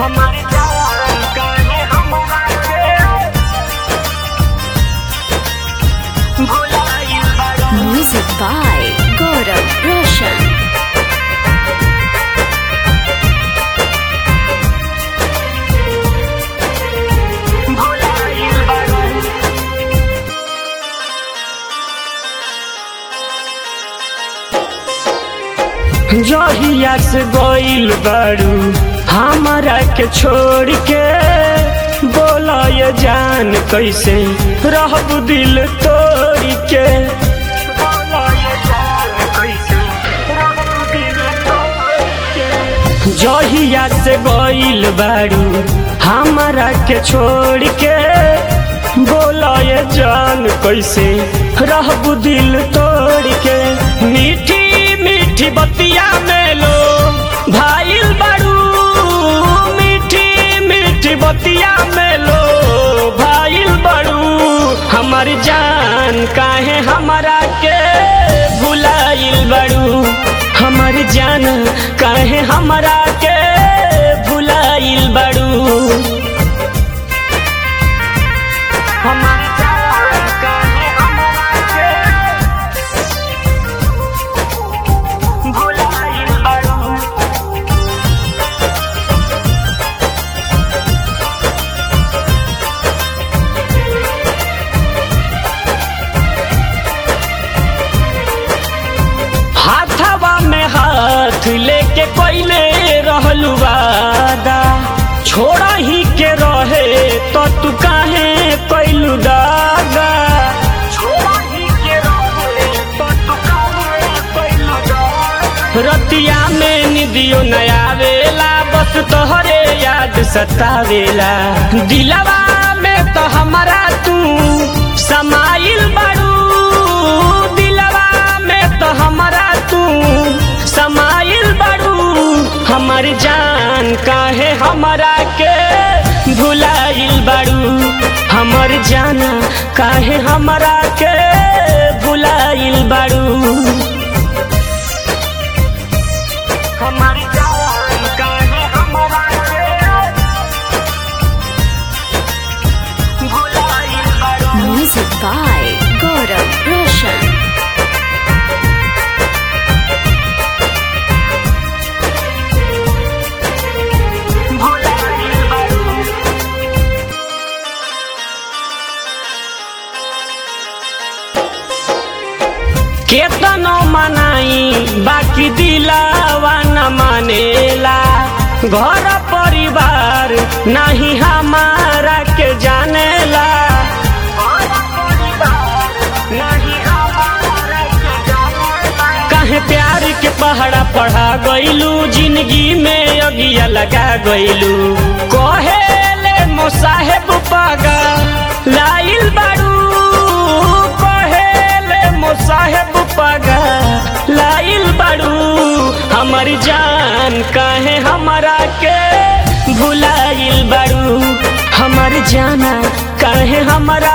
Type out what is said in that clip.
हमारी जान काहे हमरा के भुलाइल बाड़ू Music by Gaurav Roshan. भुलाइल बाड़ू जहिया से गइल बारू हमारा के छोड़ के बोला ये जान कैसे रहब दिल तोड़ के बोला ये जान कैसे रहब दिल तोड़ के जहिया से गइल बारू हमारा के छोड़ के बोला ये जान कैसे रहब दिल तोड़ के मीठी मीठी बतिया में लो भाईल बारू मीठी मीठी बतिया में लो भाईल बारू हमर जान काहे हमारा के भुलाइल बारू हमर जान काहे हमारा के भुलाइल बारू हमार जान काहे हमरा के भुलाइल बाड़ू हाथवा में हाथ लेके कोइले रहलू वादा छोड़ा ही के रहे तो तू काहे कैलू दादा छोड़ा ही के रहे तो तू काहे कैलू दादा रतिया में निदियो नया वेला बस तोहरे याद सतावेला दिलवा में तो हमारा तू समाइल बाड़ू दिलवा में तो हमारा तू समाइल बाड़ू हमर जान काहे हमारा के भुलाइल बाड़ू हमर जाना काहे हमारा के भुलाइल बाड़ू हमारी जान काहे हमरा के भुलाइल बाड़ू Music by Gaurav Roshan. भुलाइल बाड़ू केतनो मनाई बाकी दिलावा न मानेला घर परिवार नहीं हमारा के जानेला काहे प्यार के पहाड़ा पढ़ा गइलू जिंदगी में अगिया लगा गइलू कहेले मोसाहेब पागा लाइल बाड़ू कहेले मोसाहेब पागा लाइल बाड़ू हमर जान काहे हमारा के भुलाइल बाड़ू हमर जाना काहे हमारा